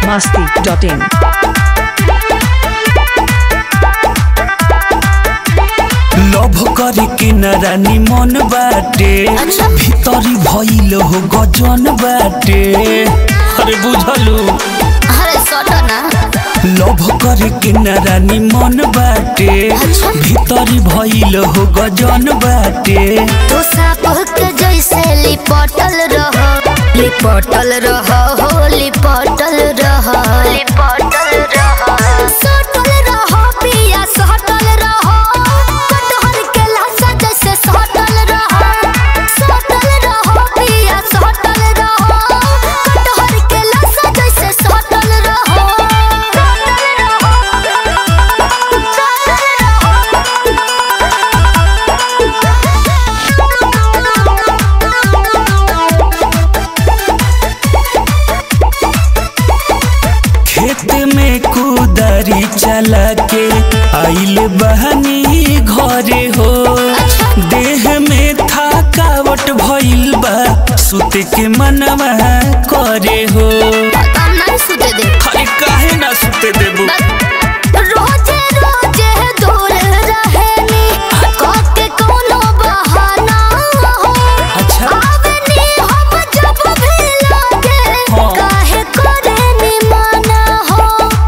masti.in. Love करे के न रानी मन बाटे भीतरी भइल हो गजन बाटे अरे बुझलू अरे सटो ना लभ करे के न रानी मन बाटे भीतरी भइल हो गजन बाटे तू साप के जैसे लिपटल रह लिपटल रह हो लिपटल रह लिपटल रह सटल रह पिया सटल रह कटहर के लाशा जैसे सटल रह सटल रह पिया सटल रह कटहर के लाशा जैसे सटल रह खेत में कुदारी चला के आइल बहनी घरे हो देह में थकावट भइल बा सुते के मनवा करे हो काम नहीं सुते दे अरे काहे ना सुते देबू रोजे रोजे दूर रहेनी काके कोनो बहाना हो अच्छा आवनी हम जब भी लागे हाँ। काहे करेनी माना हो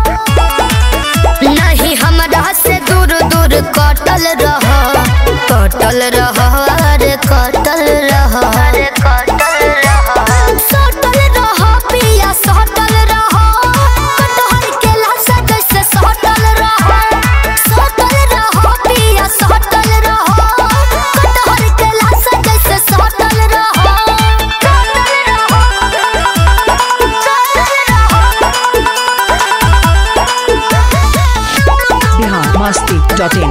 नहीं हमरा से दूर दूर कटल रह कटल रह अरे कटल रह अरे कटल रह सटल रह पिया सटल रह कटहर के लाशा जैसे सटल रह सटल रह पिया सटल रह कटहर के लाशा जैसे सटल रह Bihar masti.in.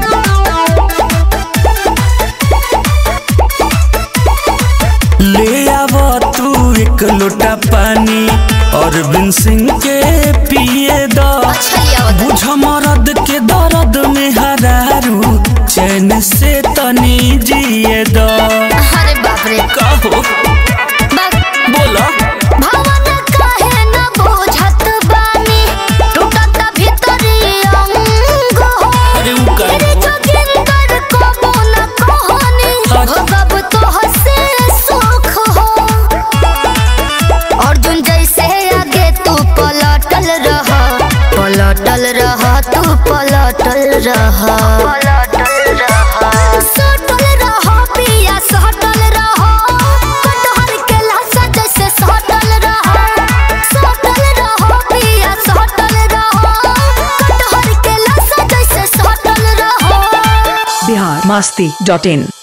ले आव तू एक लोटा पानी अरविंद सिंह के पिए द अच्छा लिया बता। बुझ मरद के दर्द में हरारू चैन से तनी जिए द अरे बाप रे कहो बस बोला भावना काहे न बुझत बानी टूटत भीतरी अंग हो अरे उ का तेरे जोगिंदर कबो न कहानी भगब तो हसे सुख हो अर्जुन जैसे आगे तू पलटल रह पलटल रह तू पलटल रह पलटल रह सटल रह पिया सटल रह कटहर के लाशा जैसे सटल रह सटल रह पिया सटल रह कटहर के लाशा जैसे सटल रह Bihar masti.in.